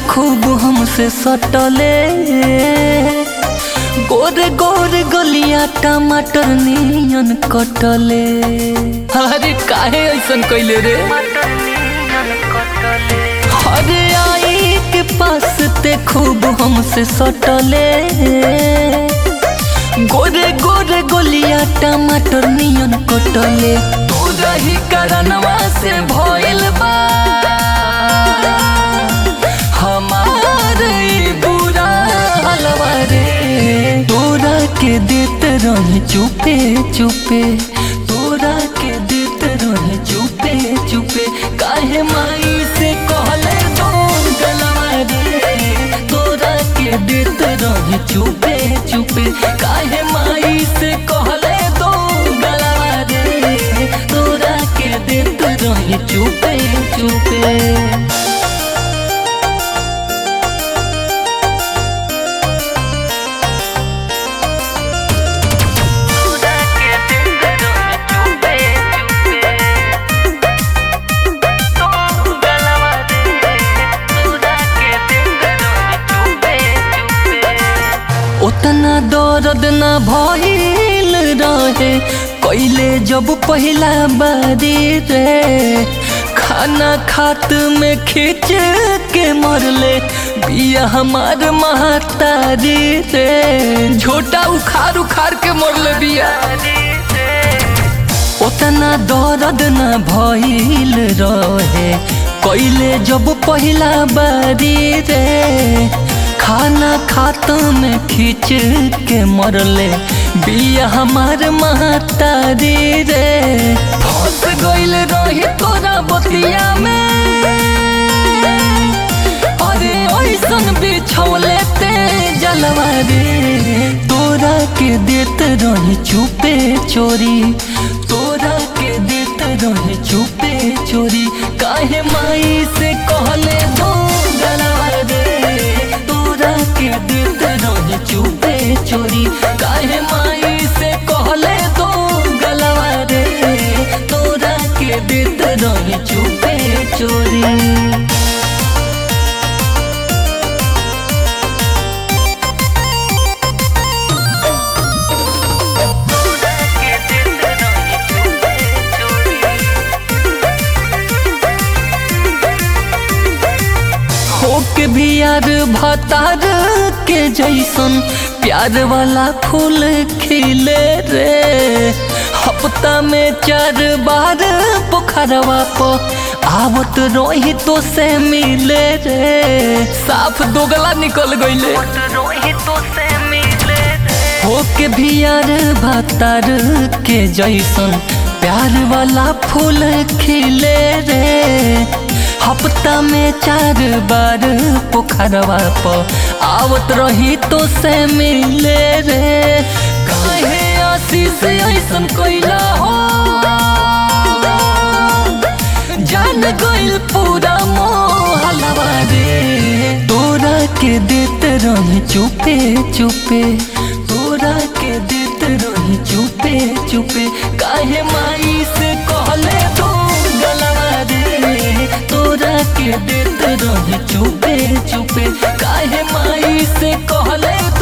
खूब हमसे सटले गोरे गोरे गलिया टमाटर नियन कटले अरे काहे ऐसन कैले रे अरे आई के पास ते खूब हमसे सटले गोरे गोरे गोलिया टमाटर नियन कटले तू रही करनवा से भइल बा हमार ई बुरा हलवा रे तोरा के देत रहे चुपे चुपे तोरा के देत रहे चुपे चुपे काहे माई से कहले दो गलवा रे तोरा के देत रहे चुपे चुपे काहे माई से कहले दो गलवा रे तोरा के देत रहे चुपे चुपे उतना दर्द न भइल रहे कैले जब पहला बारी रे खाना खात में खींच के मरले बिया हमार महतारी रे झोटा उखाड़ उखाड़ के मरले बिया उतना दर्द न भइल रहे कैले जब पहला बारी रे खाना खात में खींच के मरले बिया हमार महतारी रे फंस गइल रही तोरा बतिया में अरे ऐसन बिछौले ते जलवा रे तोरा के देत रही चुपे चोरी तोरा के देत रही चुपे चोरी काहे माई से कहले दो गलवा रे तोरा के देत रही चुपे चोरी काहे माई से कहले दो गलवा रे तोरा के देत रही चुपे चोरी होके भी यार भतार के जैसन प्यार वाला फूल खिले रे हफ्ता में चार बार पोखरवा प आवत रोही तो से मिले रे साफ दोगला निकल गईले होके भी यार भतार के जैसन प्यार वाला फूल खिले रे हफ्ता में चार बार पोखरवा प आवत रही तो से मिले रे काहे आशीष ऐसन कैला हो जान गइल पूरा मोहलवा रे तोरा के देत रही चुपे चुपे तोरा के देत रही चुपे चुपे काहे माई से कहले दो गलवा रे तोरा के देत रही चुपे चुपे काहे माई से कहले